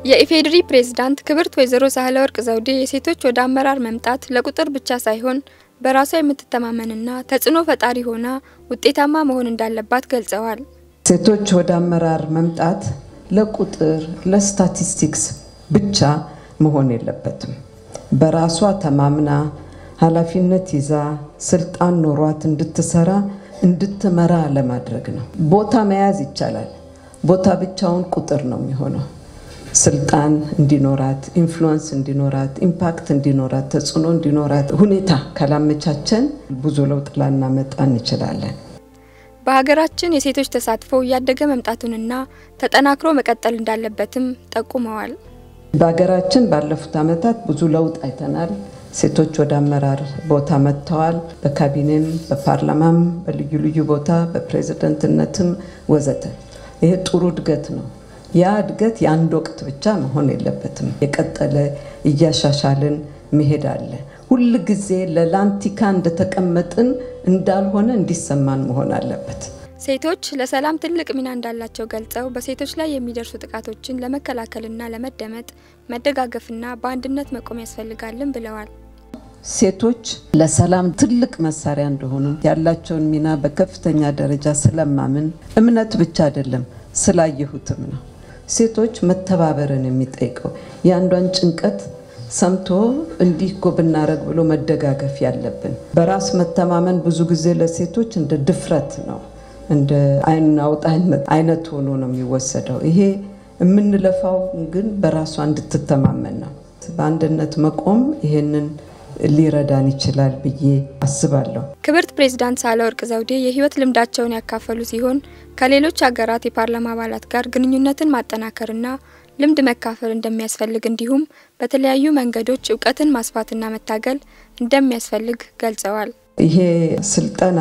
የኢፌዴሪ ፕሬዝዳንት ክብርት ወይዘሮ ሳህለወርቅ ዘውዴ የሴቶች ወደ አመራር መምጣት ለቁጥር ብቻ ሳይሆን በራሷ የምትተማመንና ተጽዕኖ ፈጣሪ ሆና ውጤታማ መሆን እንዳለባት ገልጸዋል። ሴቶች ወደ አመራር መምጣት ለቁጥር ለስታቲስቲክስ ብቻ መሆን የለበትም። በራሷ ተማምና ኃላፊነት ይዛ ስልጣን ኖሯት እንድትሰራ እንድትመራ ለማድረግ ነው። ቦታ መያዝ ይቻላል። ቦታ ብቻውን ቁጥር ነው የሚሆነው። ስልጣን እንዲኖራት፣ ኢንፍሉወንስ እንዲኖራት፣ ኢምፓክት እንዲኖራት፣ ተጽዕኖ እንዲኖራት ሁኔታ ካላመቻቸን ብዙ ለውጥ ላናመጣ እንችላለን። በሀገራችን የሴቶች ተሳትፎ እያደገ መምጣቱንና ተጠናክሮ መቀጠል እንዳለበትም ጠቁመዋል። በሀገራችን ባለፉት ዓመታት ብዙ ለውጥ አይተናል። ሴቶች ወደ አመራር ቦታ መጥተዋል። በካቢኔም፣ በፓርላማም፣ በልዩ ልዩ ቦታ በፕሬዝደንትነትም ወዘተ። ይሄ ጥሩ እድገት ነው። ያ እድገት የአንድ ወቅት ብቻ መሆን የለበትም። የቀጠለ እያሻሻልን መሄድ አለ። ሁል ጊዜ ለላንቲካ እንደተቀመጥን እንዳልሆነ እንዲሰማን መሆን አለበት። ሴቶች ለሰላም ትልቅ ሚና እንዳላቸው ገልጸው በሴቶች ላይ የሚደርሱ ጥቃቶችን ለመከላከልና ለመደመጥ መደጋገፍና በአንድነት መቆም ያስፈልጋልን ብለዋል። ሴቶች ለሰላም ትልቅ መሳሪያ እንደሆኑ ያላቸውን ሚና በከፍተኛ ደረጃ ስለማምን እምነት ብቻ አይደለም ስላየሁትም ነው። ሴቶች መተባበርን የሚጠይቀው የአንዷን ጭንቀት ሰምቶ እንዲህ እኮ ብናረግ ብሎ መደጋገፍ ያለብን። በራስ መተማመን ብዙ ጊዜ ለሴቶች እንደ ድፍረት ነው፣ እንደ አይን አውጣ አይነት ሆኖ ነው የሚወሰደው። ይሄ የምንለፋው ግን በራሷ እንድትተማመን ነው። በአንድነት መቆም ይሄንን ሊረዳን ይችላል ብዬ አስባለሁ። ክብርት ፕሬዝዳንት ሳህለወርቅ ዘውዴ የህይወት ልምዳቸውን ያካፈሉ ሲሆን ከሌሎች ሀገራት የፓርላማ አባላት ጋር ግንኙነትን ማጠናከርና ልምድ መካፈል እንደሚያስፈልግ እንዲሁም በተለያዩ መንገዶች እውቀትን ማስፋትና መታገል እንደሚያስፈልግ ገልጸዋል። ይሄ ስልጠና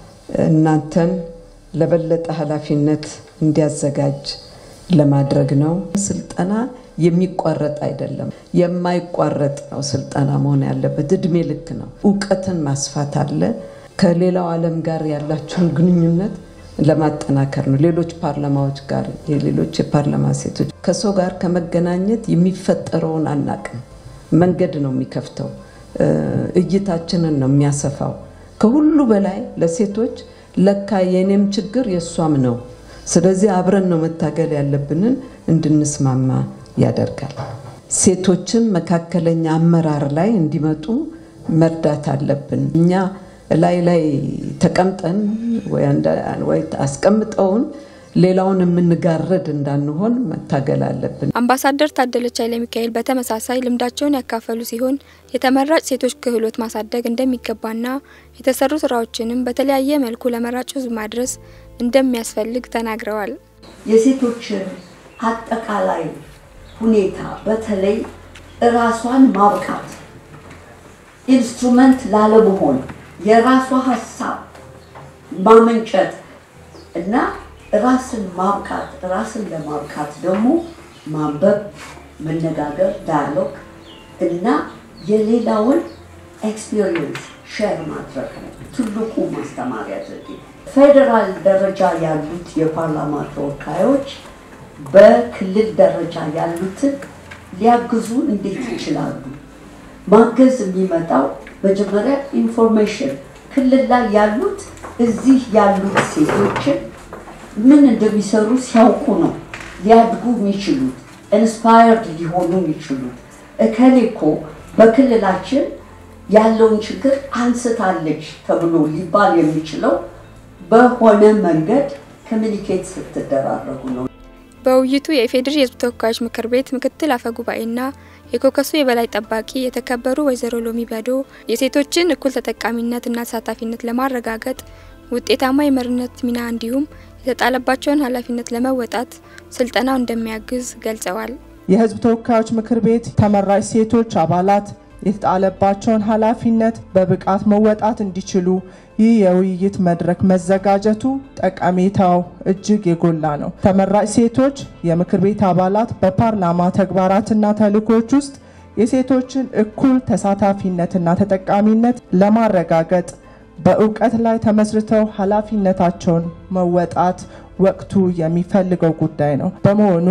እናንተን ለበለጠ ኃላፊነት እንዲያዘጋጅ ለማድረግ ነው። ስልጠና የሚቋረጥ አይደለም፣ የማይቋረጥ ነው። ስልጠና መሆን ያለበት እድሜ ልክ ነው። እውቀትን ማስፋት አለ። ከሌላው ዓለም ጋር ያላችሁን ግንኙነት ለማጠናከር ነው። ሌሎች ፓርላማዎች ጋር የሌሎች የፓርላማ ሴቶች ከሰው ጋር ከመገናኘት የሚፈጠረውን አናቅም። መንገድ ነው የሚከፍተው፣ እይታችንን ነው የሚያሰፋው። ከሁሉ በላይ ለሴቶች ለካ የኔም ችግር የእሷም ነው። ስለዚህ አብረን ነው መታገል ያለብንን እንድንስማማ ያደርጋል። ሴቶችን መካከለኛ አመራር ላይ እንዲመጡ መርዳት አለብን። እኛ ላይ ላይ ተቀምጠን ወይ አስቀምጠውን ሌላውን የምንጋረድ እንዳንሆን መታገል አለብን። አምባሳደር ታደለች ኃይለ ሚካኤል በተመሳሳይ ልምዳቸውን ያካፈሉ ሲሆን የተመራጭ ሴቶች ክህሎት ማሳደግ እንደሚገባና የተሰሩ ስራዎችንም በተለያየ መልኩ ለመራጭ ሕዝብ ማድረስ እንደሚያስፈልግ ተናግረዋል። የሴቶችን አጠቃላይ ሁኔታ በተለይ ራሷን ማብቃት ኢንስትሩመንት ላለመሆን የራሷ ሀሳብ ማመንጨት እና ራስን ማብቃት ራስን ለማብቃት ደግሞ ማንበብ፣ መነጋገር፣ ዳያሎግ እና የሌላውን ኤክስፒሪየንስ ሼር ማድረግ ነው ትልቁ ማስተማሪያ ዘዴ። ፌዴራል ደረጃ ያሉት የፓርላማ ተወካዮች በክልል ደረጃ ያሉትን ሊያግዙ እንዴት ይችላሉ? ማገዝ የሚመጣው መጀመሪያ ኢንፎርሜሽን ክልል ላይ ያሉት እዚህ ያሉት ሴቶችን ምን እንደሚሰሩ ሲያውቁ ነው ሊያድጉ የሚችሉት ኢንስፓየርድ ሊሆኑ የሚችሉት። እከሌ እኮ በክልላችን ያለውን ችግር አንስታለች ተብሎ ሊባል የሚችለው በሆነ መንገድ ኮሚኒኬት ስትደራረጉ ነው። በውይይቱ የኢፌዴሪ የሕዝብ ተወካዮች ምክር ቤት ምክትል አፈ ጉባኤና የኮከሱ የበላይ ጠባቂ የተከበሩ ወይዘሮ ሎሚ በዶ የሴቶችን እኩል ተጠቃሚነትና ተሳታፊነት ለማረጋገጥ ውጤታማ የመሪነት ሚና እንዲሁም የተጣለባቸውን ኃላፊነት ለመወጣት ስልጠናው እንደሚያግዝ ገልጸዋል። የሕዝብ ተወካዮች ምክር ቤት ተመራጭ ሴቶች አባላት የተጣለባቸውን ኃላፊነት በብቃት መወጣት እንዲችሉ ይህ የውይይት መድረክ መዘጋጀቱ ጠቀሜታው እጅግ የጎላ ነው። ተመራጭ ሴቶች የምክር ቤት አባላት በፓርላማ ተግባራትና ተልእኮች ውስጥ የሴቶችን እኩል ተሳታፊነትና ተጠቃሚነት ለማረጋገጥ በእውቀት ላይ ተመስርተው ኃላፊነታቸውን መወጣት ወቅቱ የሚፈልገው ጉዳይ ነው። በመሆኑም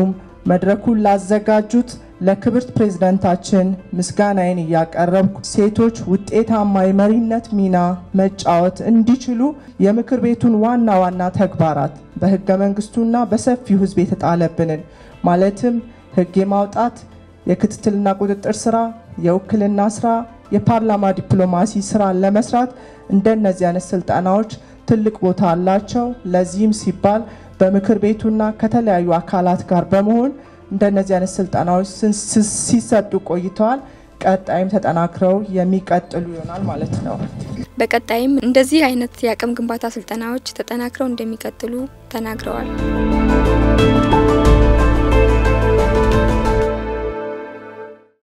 መድረኩን ላዘጋጁት ለክብርት ፕሬዝዳንታችን ምስጋናዬን እያቀረብኩ ሴቶች ውጤታማ የመሪነት ሚና መጫወት እንዲችሉ የምክር ቤቱን ዋና ዋና ተግባራት በህገ መንግስቱና በሰፊው ህዝብ የተጣለብንን ማለትም ህግ የማውጣት የክትትልና ቁጥጥር ስራ፣ የውክልና ስራ፣ የፓርላማ ዲፕሎማሲ ስራ ለመስራት እንደነዚህ አይነት ስልጠናዎች ትልቅ ቦታ አላቸው። ለዚህም ሲባል በምክር ቤቱና ከተለያዩ አካላት ጋር በመሆን እንደነዚህ አይነት ስልጠናዎች ሲሰጡ ቆይተዋል። ቀጣይም ተጠናክረው የሚቀጥሉ ይሆናል ማለት ነው። በቀጣይም እንደዚህ አይነት የአቅም ግንባታ ስልጠናዎች ተጠናክረው እንደሚቀጥሉ ተናግረዋል።